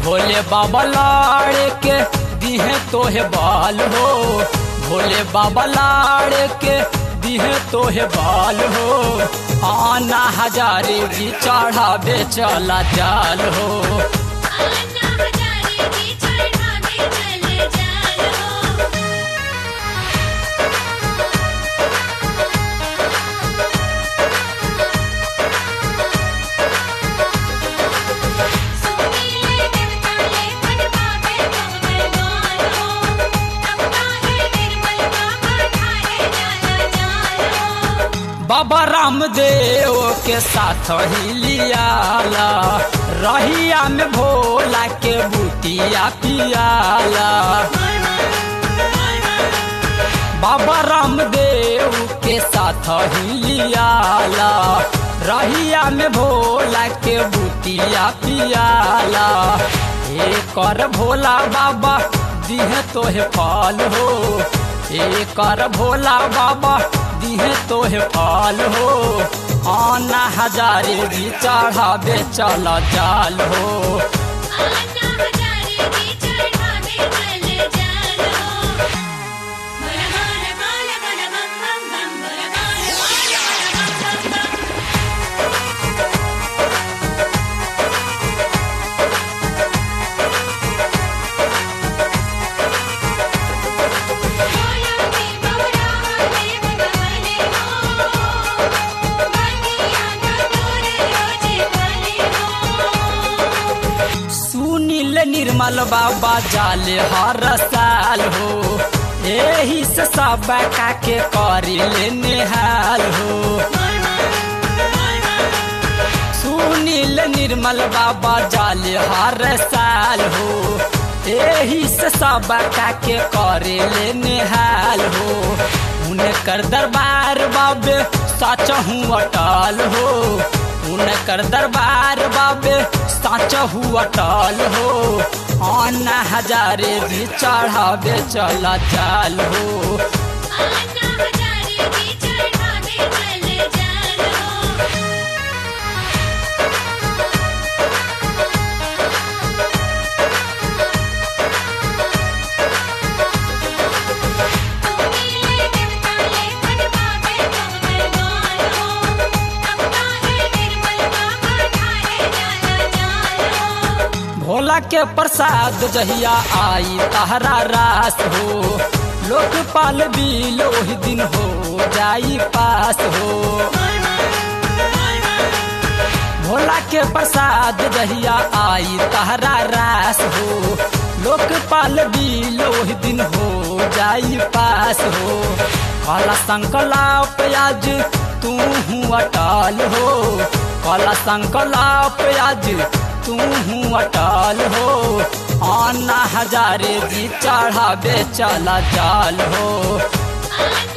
भोले बाबा लाड़ के दिहे तोहे बाल हो भोले बाबा लाड़ के दिहे तोहे बाल हो आना हजारे भी चढ़ावे चला जाल हो आना हजारे की चढ़ावे चले जालो सुनीले देवताले मन पावे मंगलवारो तब काहे निर्मल बाबा ठारे जाला जालो बाबा रामदेव के साथ ही लियाला रहिया में भोला के बुटिया पियाला बाबा रामदेव के साथ ही लियाला रहिया में भोला के बुटिया पियाला कर भोला बाबा दिहे तोहे फल हो कर भोला बाबा दिहे तोहे फल हो आना हजारे भी चढ़ावे चला जाल हो आना हजारे की चढ़ावे चले जालो मन मन बाल बल बम बम बम बल बाल बाल बल बम बम बम गोयंती बौरा देव बले हो बनिया नटोर रोजे बले हो सुनील निर्मल बाबा जाले हर साल हो एही से सब का के करी ले निहाल हो सुनील निर्मल बाबा जाले हर साल हो एही से सब का के करे ले निहाल हो उनकर दरबार बाबे सच हूँ अटल हो उनकर दरबार बाबे सच हूँ अटल हो आना हजारे भी चढ़ावे चला चाल हो आना हजारे की चढ़ावे चले जालो सुनीले देवताले मन पावे मंगलवारो तब काहे निर्मल बाबा ठारे जाला जालो भोला के प्रसाद जहिया आई तहरा रास हो लोकपाल बिल ओहि दिन हो जाई पास हो भोला के प्रसाद जहिया आई तहरा रास हो लोकपाल बिल ओहि दिन हो जाई पास हो काला संकलाप आज तू हूँ अटल हो काला संकलाप आज तू हूँ अटल हो आना हजारे जी चढ़ावे चला जाल हो आना